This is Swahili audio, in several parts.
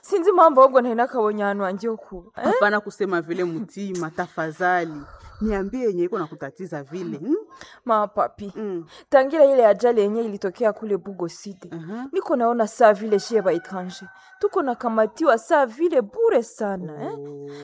sinzi mambo ahubwo ntari nakabonye ahantu hangiye kuba eh? hapana kusema vile mtima tafadhali niambie yenye iko nakutatiza vile hmm? mapapi Mm. tangira ile ajali yenye ilitokea kule bugo side Aha. niko naona saa vile shie ba etranger tuko nakamatiwa saa vile bure sana eh?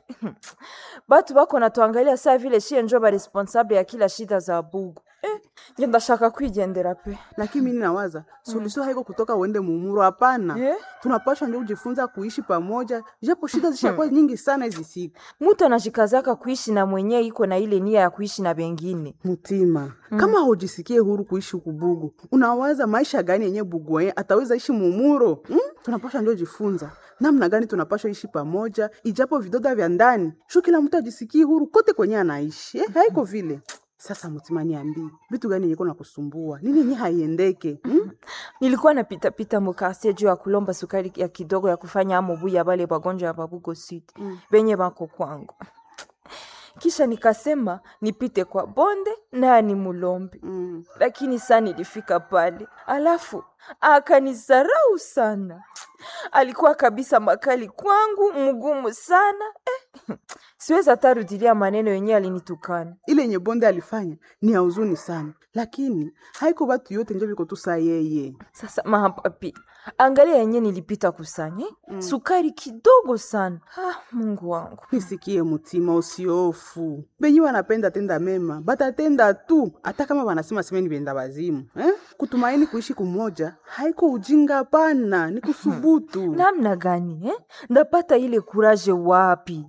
batu bako natuangalia saa vile shie njo ba responsable ya kila shida za bugo eh? nje ndashaka kwigendera pe lakini mimi nawaza suluhisho haiko kutoka uende mumuro hapana Eh? tunapashwa ndio kujifunza kuishi pamoja japo shida zishakuwa nyingi sana hizi siku mutu anajikazaka kuishi na mwenye iko na ile nia ya kuishi na bengine mtima kama hujisikie huru kuishi huku bugu unawaza maisha gani yenye bugu yenye ataweza ishi mumuro hmm? tunapashwa ndio jifunza namna gani tunapashwa ishi pamoja ijapo vidoda vya ndani shu kila mtu ajisikie huru kote kwenye anaishi eh, haiko vile sasa mtima niambii vitu gani yenye na kusumbua nini yenye haiendeke hmm? nilikuwa napitapita mukarsie juu ya kulomba sukari ya kidogo ya kufanya amobu ya bale bagonjwa ya babugo sud mm. benye bako kwangu kisha nikasema nipite kwa bonde naye ni mulombe Mm. lakini saa nilifika pale alafu akanisarau sana alikuwa kabisa makali kwangu mgumu sana eh. siwezi hata rudilia maneno yenyewe alinitukana ile yenye bonde alifanya ni ya huzuni sana lakini haiko batu yote njo viko tu saa yeye sasa mapapi angalia yenye nilipita kusanya mm. sukari kidogo sana ah, mungu wangu nisikie mutima usiofu benye wanapenda tenda mema batatenda tu hata kama wanasema semeni benda wazimu eh? kutumaini kuishi kumoja haiko ujinga pana ni kusubutu namna gani eh? ndapata ile kuraje wapi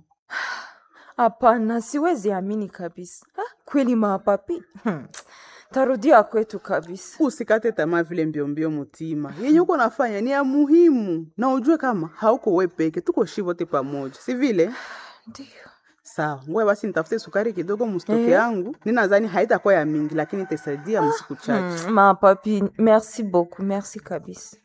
hapana siwezi amini kabisa ah, kweli mapapi hmm. tarudia kwetu kabisa usikate tamaa vile mbiombio mutima yenye uko nafanya ni ya muhimu na ujue kama hauko we peke tuko shi wote pamoja si vile ndio sawa ngoja basi nitafute sukari kidogo mustoke Eh. yangu ninadhani haitakuwa ya mingi lakini itasaidia msiku chache hmm, mapapi merci beaucoup merci kabisa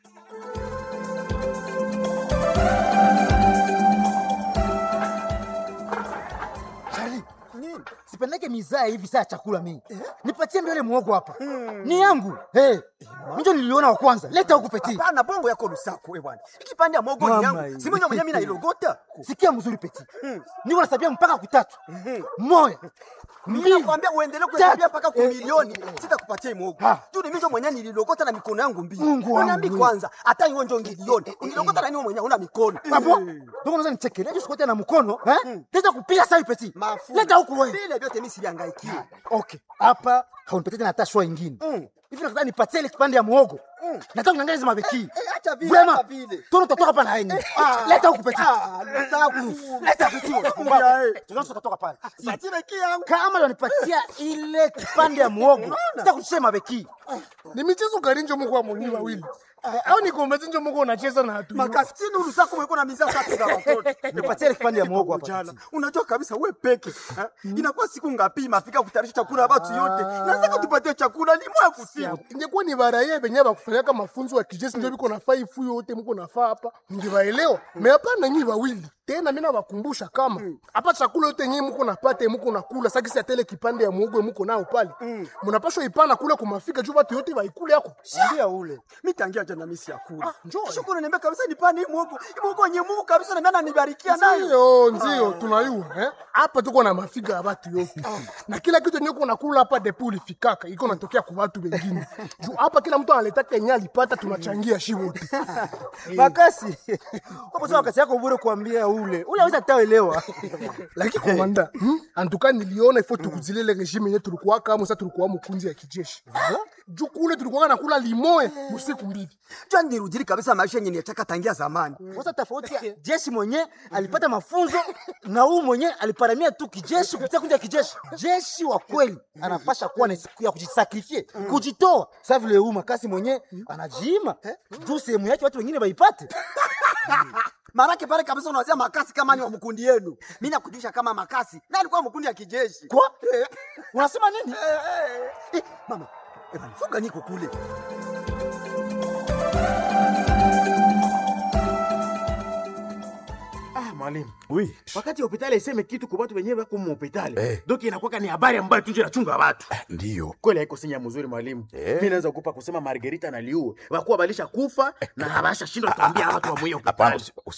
Charlie, sipendeke mizaa hivi saa ya chakula mingi. Nipatie mbele muogo hapa. Ni yangu. Hey, njo niliona wa kwanza. Leta huku peti. Hapana, bongo yako lusako we bwana. Ikipande ya mogo ni Mama yangu. hii. Si mwenye mwenye mimi nailogota. Sikia mzuri peti. Niko nasabia mpaka kutatu. Moya. Mimi nakwambia uendelee kuhesabia mpaka kwa Eh, milioni, eh, eh. sitakupatia mogo. Ha. Tu ni mimi ndio mwenye nililogota na mikono yangu mbili. Mungu wangu. Uniambi kwanza, hata hiyo ndio ngilioni. Unilogota na nini mwenye una mikono? Hapo. Ndio unaweza nichekelea hiyo sikote na mkono, eh? Teza kupiga sawa peti. Mafu. Leta huku wewe. Vile vyote mimi sivihangaikie. Okay. Hapa haunipatie tena hata shwa ingine. Mm. Hivi nataka nipatie ile kipande ya muogo. Mm. Nataka niangalie hizo mabeki. Eh, acha vile, Vraiment. acha vile. Tono utatoka hapa na haini. Leta huku peti. Ah, lusaku. Leta peti. Tunaanza kutoka pale. Patile yangu. kama wanipatia ile kipande ya muogo sitakuchia mabeki ni michezo gani njo muko amoni wawili au ni kombe njo muko unacheza na hatu Makasini ulusako mweko na mizaa tatu za watoto. nipatie ile kipande ya muogo hapa jana unajua kabisa we peke ha? inakuwa siku ngapi mafika kutayarisha chakula watu yote nataka tupatie chakula ni mwa kusiku ingekuwa ni baraye benye bakufanyaka mafunzo ya kijeshi njo biko nafaa ifu yote muko nafaa hapa ningewaelewa me hapana nyi wawili tena mina bakumbusha kama hapa chakula yote nyi muko napata muko nakula sakisi atele kipande ya muogo muko nao pale munapashwa ipana kule kumafika juu batu yote baikule yako ndia ule mitangia jana misi ya kula njoo. shukuru niambia kabisa nipane hii muogo hii muogo nye Mungu kabisa na mimi nibarikia nayo ndio ndio tunayua eh? hapa tuko na mafiga ya batu yote na kila kitu yenye uko nakula hapa depo ulifikaka iko natokea kwa watu wengine juu hapa kila mtu analetaka yenye alipata tunachangia shi wote makasi hapo sasa wakati yako bure kuambia ule ule aweza taelewa lakini komanda hmm? antuka niliona ifo tukuzilele regime yenye tulikuwa kama sasa tulikuwa mkunzi ya kijeshi juu kule tulikuwa nakula limoe usiku mbili jana nirudili kabisa maisha yenye nitaka tangia zamani sasa tofauti ya jeshi mwenye alipata mafunzo na huu mwenye aliparamia tu kijeshi kupitia kundi ya kijeshi jeshi wa kweli anapasha kuwa na siku ya kujisakrifie kujitoa sa vile huu makasi mwenye anajiima juu sehemu yake watu wengine waipate marake pale kabisa unawazia makasi kama ni wa mkundi yenu mimi nakujulisha kama makasi na alikuwa mkundi ya kijeshi kwa unasema nini Eh, eh, eh, mama eh, bana, funga niko kule Ah, mwalimu Oui. wakati hospitali iseme kitu kwa watu wenyewe wako hospitali Eh. doki inakuwa ni habari ambayo tunje nachunga watu Ndiyo. kweli haiko sinya mzuri mwalimu Eh. mi naweza kukupa kusema margerita na liue wakuwa balisha kufa na habasha shindwa kuambia watu wa mwiyo Hapana, hospitali usi-